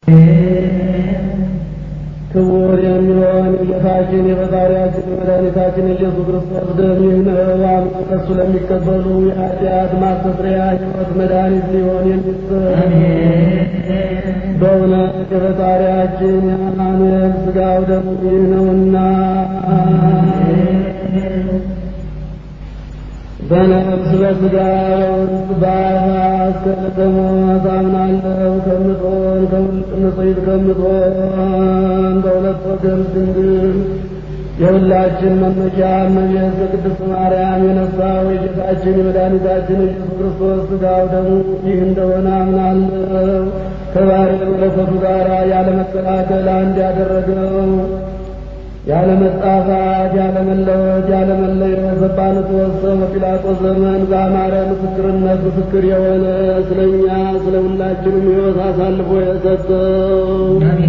ክቡር የሚሆን የጌታችን የፈጣሪያችን የመድኃኒታችን ኢየሱስ ክርስቶስ ደም ይህ ነው። አምነው ከእሱ ለሚቀበሉ የኃጢአት ማስተስሪያ ሕይወት መድኃኒት ሊሆን የሚሰጥ በእውነት የፈጣሪያችን የአማኑኤል ሥጋው ደሙ ይህ ነውና በነፍስ በሥጋ በውስጥ በአፋት ከመሞት አምናለሁ ከምትሆን ከውስጥ ንጽሕት ከምትሆን በሁለት ወገን ድንግል የሁላችን መመኪያ እመቤት ከቅድስት ማርያም የነሳው የጌታችን የመድኃኒታችን ኢየሱስ ክርስቶስ ሥጋው ደሙ ይህ እንደሆነ አምናለሁ። ከባሕርይ መለኮቱ ጋር ያለመቀላቀል አንድ ያደረገው ያለ መጣፋት ያለ መለወጥ ያለ መለየት በጳንጦስ ሰው በጲላጦስ ዘመን በአማረ ምስክርነት ምስክር የሆነ ስለኛ ስለ ሁላችንም ሕይወት አሳልፎ የሰጠው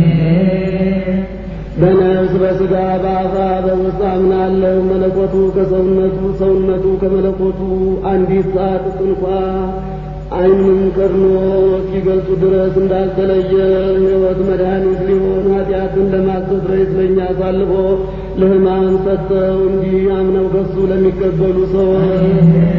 በነፍስ በሥጋ በአፋ በውስጥ አምናለሁ። መለኮቱ ከሰውነቱ ሰውነቱ ከመለኮቱ አንዲት ሰዓት እንኳ ዓይንም ቀድሞ እስኪገልጹ ድረስ እንዳልተለየ ሕይወት መድኃኒት ሊሆን ኃጢአትን ለማስተስረይ ስለኛ አሳልፎ ለሕማም ሰጠው። እንዲህ አምነው ከሱ ለሚቀበሉ ሰዎች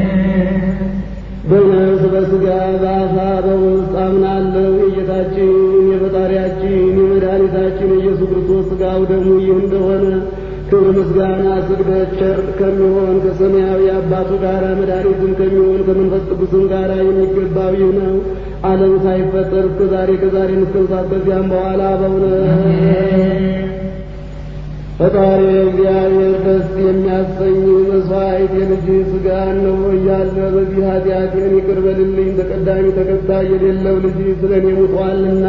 በነፍስ በሥጋ በአፋ በውስጥ አምናለሁ። የጌታችን የፈጣሪያችን የመድኃኒታችን የኢየሱስ ክርስቶስ ሥጋው ደሙ ይህ እንደሆነ ክብር ምስጋና ስግደት ቸር ከሚሆን ከሰማያዊ አባቱ ጋር መድኃኒትም ከሚሆን ከመንፈስ ቅዱስም ጋር የሚገባው ይህ ነው። ዓለም ሳይፈጠር እስከ ዛሬ ከዛሬ እስከምሳት ከዚያም በኋላ በእውነት ፈጣሪ እግዚአብሔር ደስ የሚያሰኝ መስዋዕት የልጅ ሥጋ ነው እያለ በዚህ ኃጢአቴን ይቅር በልልኝ ተቀዳሚ ተከታይ የሌለው ልጅ ስለ እኔ ሙቷልና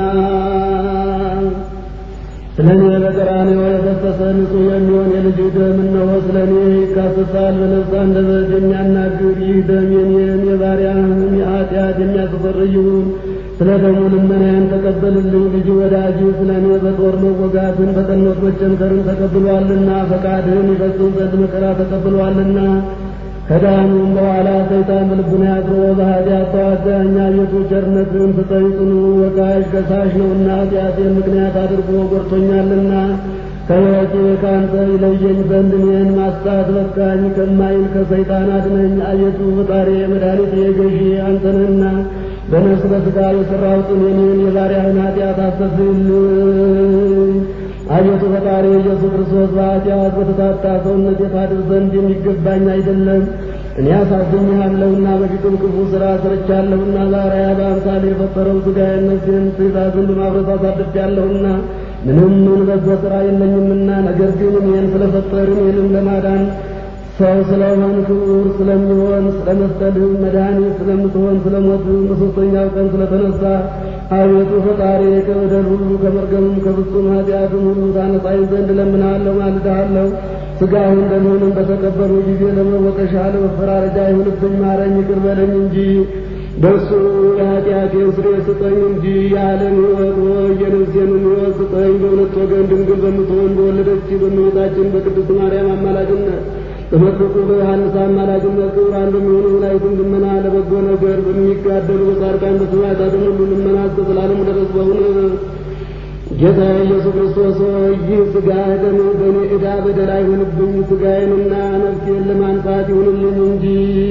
ስለ እኔ በቀራንዮ የፈሰሰ ንጹሕ የሚሆን የልጅ ደም እነሆ ስለ እኔ ይካሰሳል። በነፍስ አንደበት የሚያናግር ይህ ደም የኔን የባሪያህን የኃጢአት የሚያስተሰርይ ይሁን። ስለ ደሙ ልመናዬን ተቀበልልኝ። ልጅ ወዳጅ ስለ እኔ በጦር መወጋትን በጠኖት መቸንከርን ተቀብሏልና ፈቃድህን ይፈጽም ዘንድ መከራ ተቀብሏልና ከዳኑም በኋላ ሰይጣን በልቡና ያድሮ በኃጢአት ተዋጋኝ። አቤቱ ቸርነትን ስጠኝ፣ ጽኑ ወቃሽ ከሳሽ ነውና ኃጢአቴን ምክንያት አድርጎ ጎድቶኛልና ከሕይወቴ ከአንተ ይለየኝ ዘንድ እኔን ማስታት በቃኝ ከማይል ከሰይጣን አድነኝ። አቤቱ ፈጣሪ መድኃኒቴ ገዢ አንተ ነህና በነፍስ በሥጋ የሠራሁትን የኔን የባሪያህን ኃጢአት አስተስርይልኝ። አቤቱ ፈጣሪ ኢየሱስ ክርስቶስ በኃጢአት በተታታ ሰውነት የታድር ዘንድ የሚገባኝ አይደለም። እኔ አሳዝኜሃለሁና በፊቱም ክፉ ሥራ ሰርቻለሁና ባሪያ በአምሳሌ የፈጠረው ሥጋዬን ነፍሴን ትእዛዝን በማፍረስ አሳድፌአለሁና ምንም ምን በጎ ሥራ የለኝምና ነገር ግን እኔን ስለፈጠር እኔንም ለማዳን ሰው ስለሆን ክቡር ስለሚሆን ስለ መስቀልህም መድኃኒት ስለምትሆን ስለ ሞትህም በሦስተኛው ቀን ስለተነሳ አቤቱ ፈጣሪ ከበደል ሁሉ ከመርገምም ከፍጹም ኃጢአትም ሁሉ ታነጻኝ ዘንድ እለምንሃለሁ፣ ማልድሃለሁ። ሥጋህን ደምህንም በተቀበሉ ጊዜ ለመወቀሻ ለመፈራረጃ ይሁንብኝ፣ ማረኝ፣ ይቅር በለኝ እንጂ በእሱ የኃጢአቴን ስርየት ስጠኝ እንጂ የዓለም ሕይወት ወይ የነፍሴንም ሕይወት ስጠኝ። በሁለት ወገን ድንግል በምትሆን በወለደች በእመቤታችን በቅድስት ማርያም አማላጅነት በመጥምቁ በዮሐንስ አማላጅነት ክቡራን በሚሆኑ መላእክትም ልመና ለበጎ ነገር በሚጋደሉ በጻድቃን በሰማዕታትም ሁሉ ልመና እስከ ዘላለሙ ድረስ በእውነት ጌታ ኢየሱስ ክርስቶስ ሆይ ይህ ሥጋ ደም በእኔ ዕዳ በደል አይሁንብኝ፣ ሥጋዬንና ነፍሴን ለማንጻት ይሁንልኝ እንጂ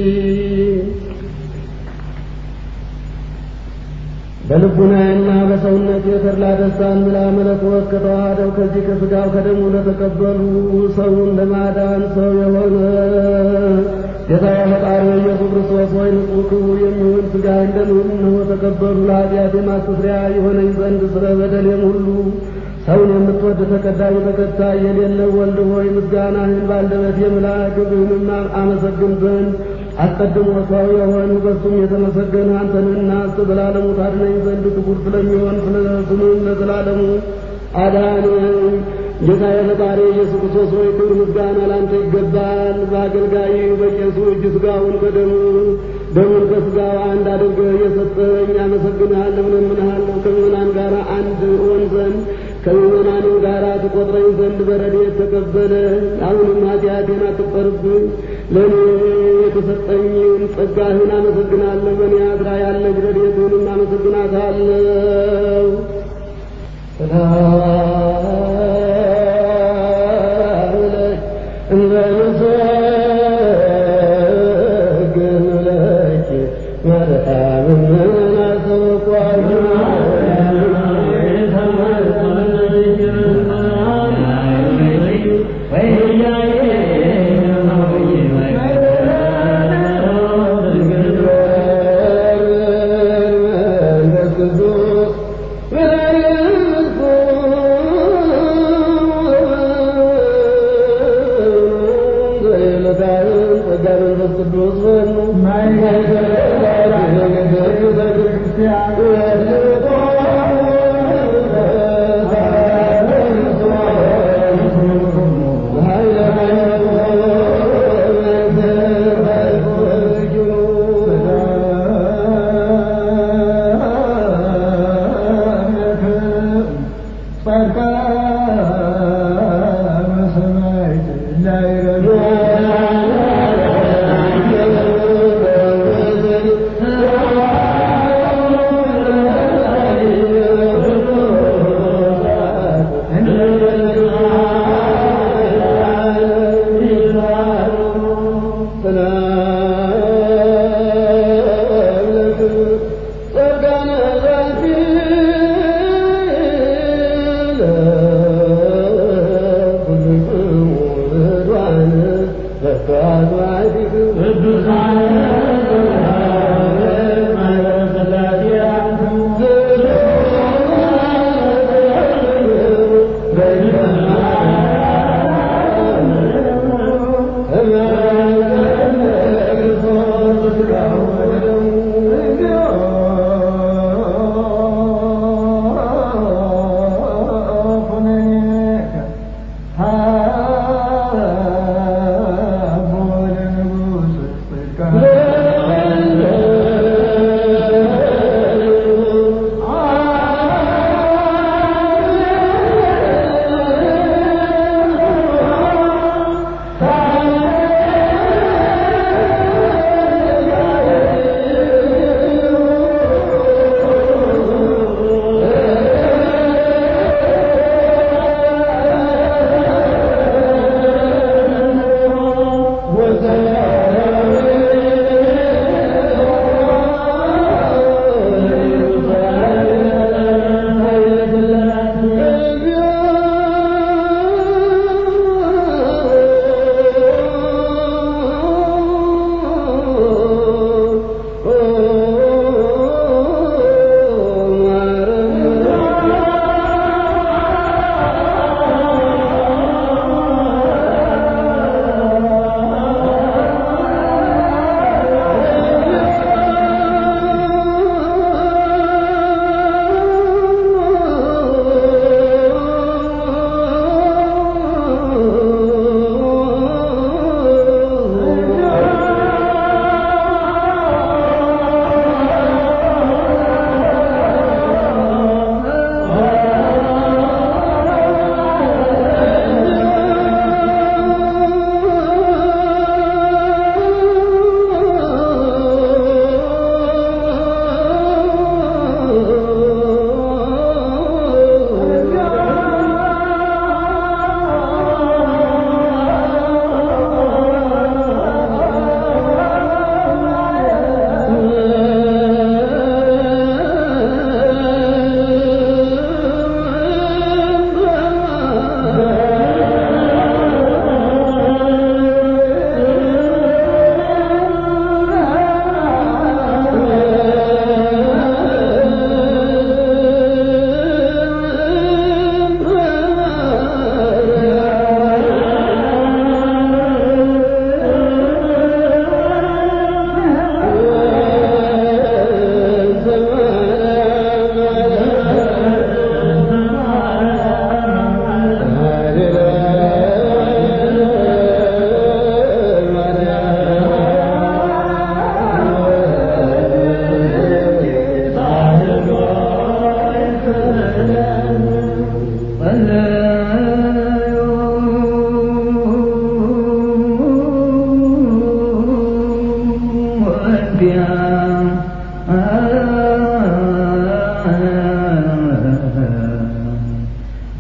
በልቡናዬና በሰውነት የተድላ ደስታን ምላ መለኮት ከተዋህደው ከዚህ ከሥጋው ከደሙ ለተቀበሉ ሰውን ለማዳን ሰው የሆነ ጌታ ፈጣሪ ኢየሱስ ክርስቶስ ሆይ ንጹሕ ክቡር የሚሆን ሥጋህን ደምህን እነሆ ተቀበሉ። ለኃጢአቴ ማስተስሪያ የሆነኝ ዘንድ ስለ በደሌም ሁሉ ሰውን የምትወድ ተቀዳሚ ተከታይ የሌለው ወልድ ሆይ ምስጋናህን ባንደበቴ ምላ፣ ክብርህንም አመሰግን ዘንድ አስቀድሞ ሰው የሆን በሱም የተመሰገነ አንተንና እስከ ዘላለሙ ታድነኝ ዘንድ ክቡር ስለሚሆን ስለ ስምም ለዘላለሙ አዳነኝ። ጌታ የፈጣሪ ኢየሱስ ክርስቶስ ሆይ ክብር ምስጋና ላንተ ይገባል። በአገልጋይ በቄሱ እጅ ሥጋውን ከደሙ ደሙን ከሥጋው አንድ አድርገህ የሰጠኝ አመሰግንሃለሁ፣ እለምንሃለሁ ከምዕመናን ጋር አንድ እሆን ዘንድ ከምዕመናንም ጋር ትቆጥረኝ ዘንድ በረድኤት ተቀበለ። አሁንም ኃጢአቴን አትቁጠርብኝ። ለእኔ የተሰጠኝን ጸጋህን አመሰግናለሁ። በእኔ አድራ ያለች ረድኤትህንም አመሰግናታለሁ። ጸጋነ ዛቲ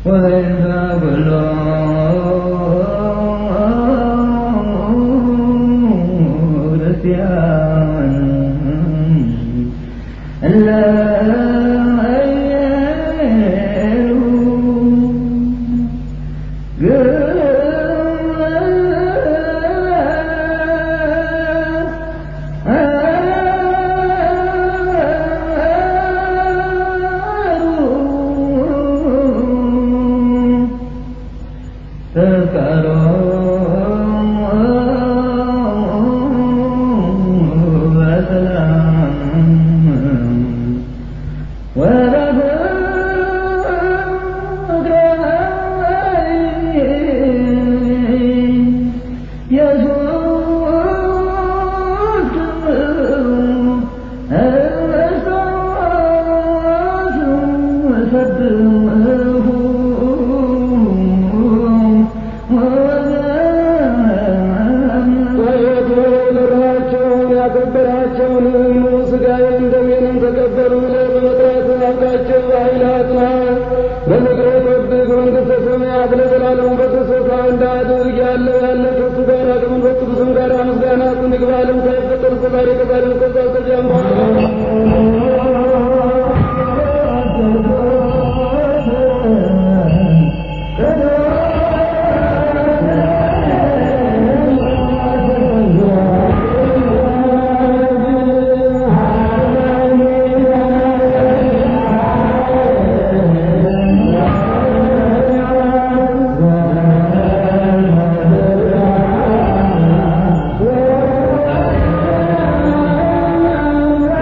ወይንተ ኩሎ ክርስቲያን እለ ♪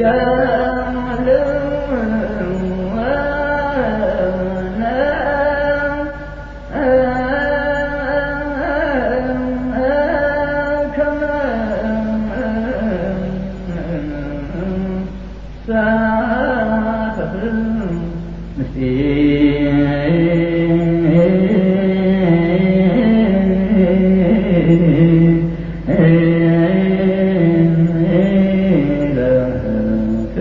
እ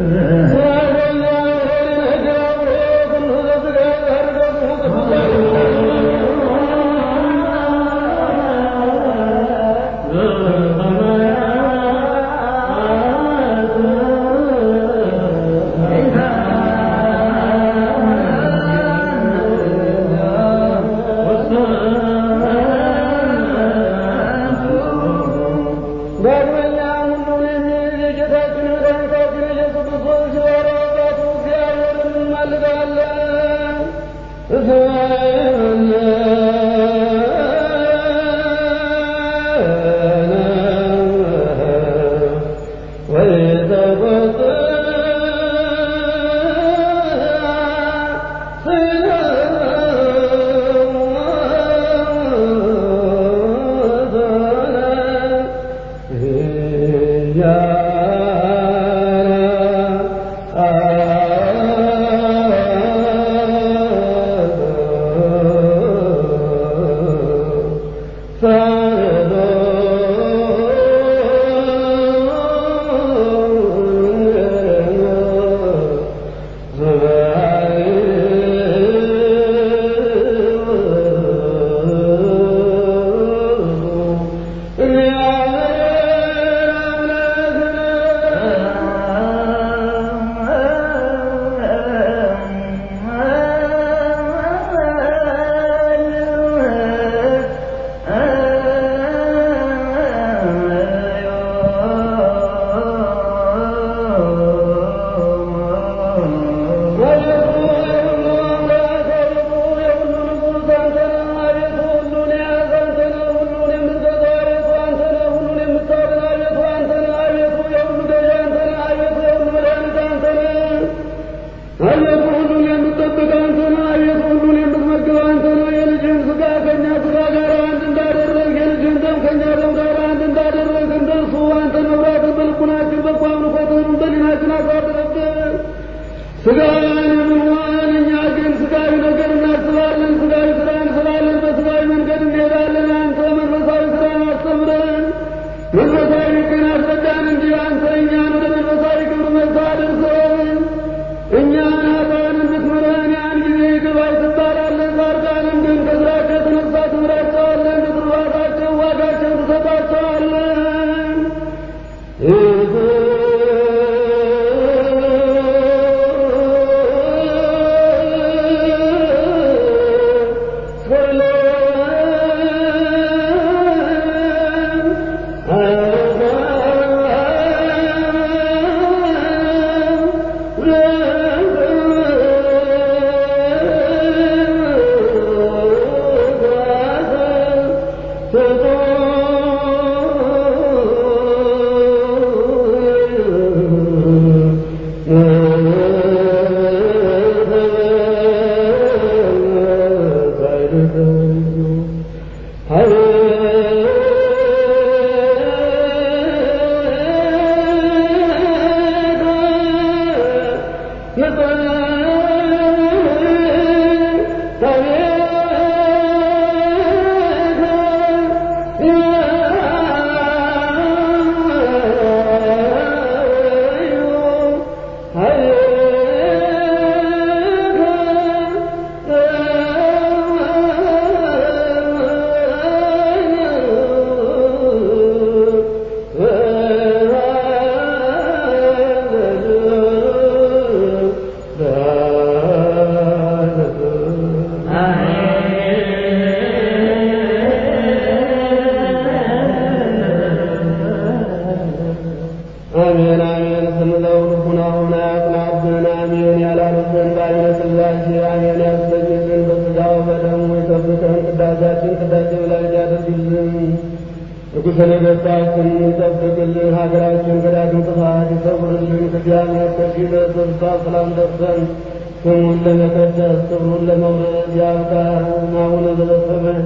ንጉሠ ነገሥታትን ይጠብቅልን፣ ሀገራችን ከዳግም ጥፋት ይሰውርልን። ከእግዚአብሔር ከፊት ተስፋ ሰላም ደርሰን ስሙን ለመቀደስ ክብሩን ለመውረድ ያብቃን። አቡነ ዘበሰማያት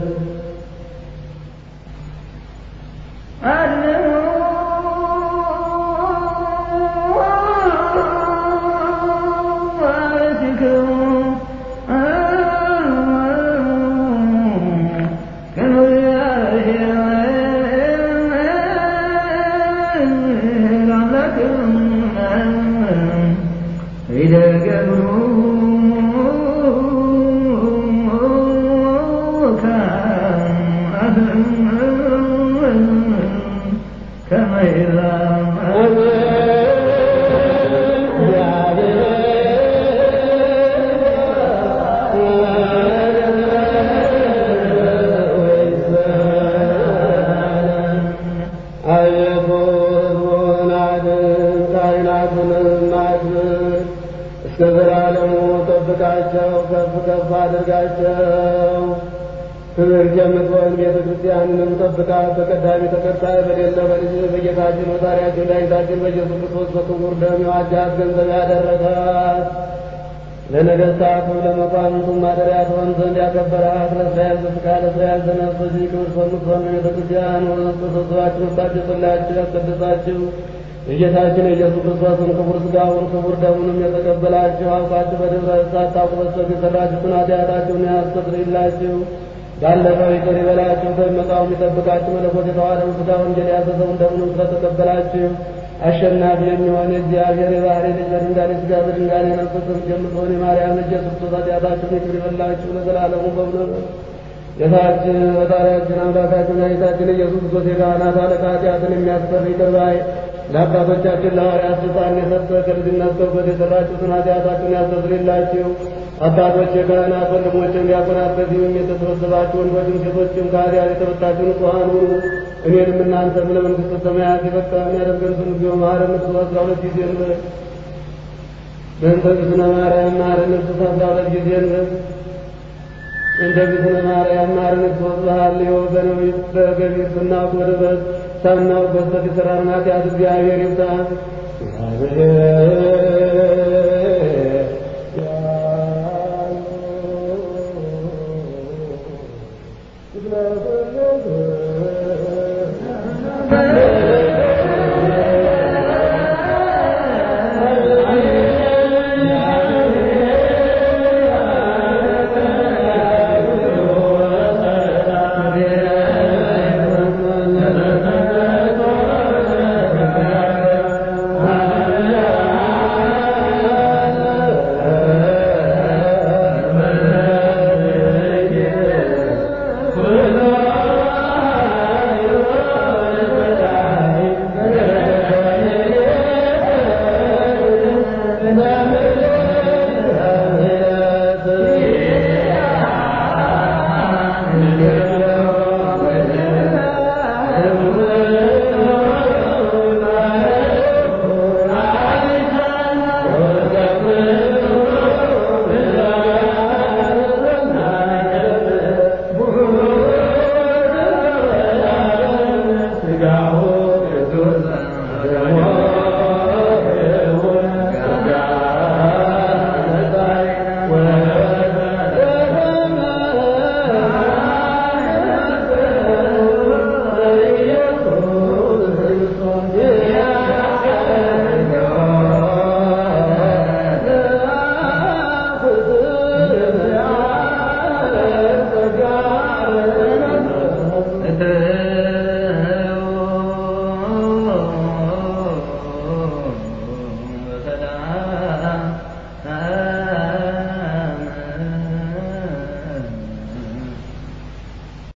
እስከ ዘላለሙ ጠብቃቸው፣ ከፍ ከፍ አድርጋቸው። ክብርት የምትሆን ቤተ ክርስቲያንንም ጠብቃት። ተቀዳሚ ተከታይ በሌለ በልጅ በጌታችን መሳሪያችን መድኃኒታችን በኢየሱስ ክርስቶስ በክቡር ደም የዋጃት ገንዘብ ያደረጋት ለነገሥታቱ ለመኳንንቱም ማደሪያ ትሆን ዘንድ ያከበራት ለእስራኤል ዘሥጋ ለእስራኤል ዘነፍስ በዚህ ክብር በምትሆን ቤተ ክርስቲያን ተሰብስባችሁ ወስዳችሁ ያስቀድሳችሁ የጌታችን የኢየሱስ ክርስቶስን ክቡር ሥጋውን ክቡር ደሙንም የተቀበላችሁ አውቃችሁ በድፍረት ሳታውቁ በስተት የሠራችሁትን ኃጢአታችሁን ያስተሰርይላችሁ ባለፈው ይቅር ይበላችሁ በሚመጣውም ይጠብቃችሁ መለኮት የተዋሃደው ሥጋ ወንጌል ያዘዘውን ደሙንም ስለተቀበላችሁ አሸናፊ የሚሆን የእግዚአብሔር የባሕሪ ልጅ በድንጋሌ ሥጋ በድንጋሌ ነፍስ የምትሆን የማርያም ልጅ ኢየሱስ ክርስቶስ ኃጢአታችሁን ይቅር ይበላችሁ ለዘላለሙ በእውነት ጌታችን ፈጣሪያችን አምላካችን መድኃኒታችን ኢየሱስ ክርስቶስ የካህናት አለቃ ኃጢአትን የሚያስፈር ይቅር ባይ ለአባቶቻችን ለሐዋርያት ስልጣን የሰጠ ከልጅነት ከእውቀት የሠራችሁትን ኃጢአታችሁን ያስተሰርይላችሁ። አባቶች፣ የካህናት ወንድሞችም ዲያቆናት፣ በዚህም የተሰበሰባችሁ ወንዶችም ሴቶችም ከኃጢአት የተፈታችሁ ንጹሐን ሁኑ። እኔንም እናንተም ለመንግሥተ ሰማያት የበቃን ያደርገን ዘንድ ጊዜው መሐረነ ክርስቶስ አስራ ሁለት ጊዜ እንበል። በእንተ እግዝእትነ ማርያም መሐረነ ክርስቶስ አስራ ሁለት ጊዜ እንበል። እንደ እግዝእትነ ማርያም መሐረነ ክርስቶስ በሐልዮ በነቢብ በገቢር ስናውቅ በድፍረት ሳናውቅ በስተት የሠራነውን ኃጢአት እግዚአብሔር ይፍታ።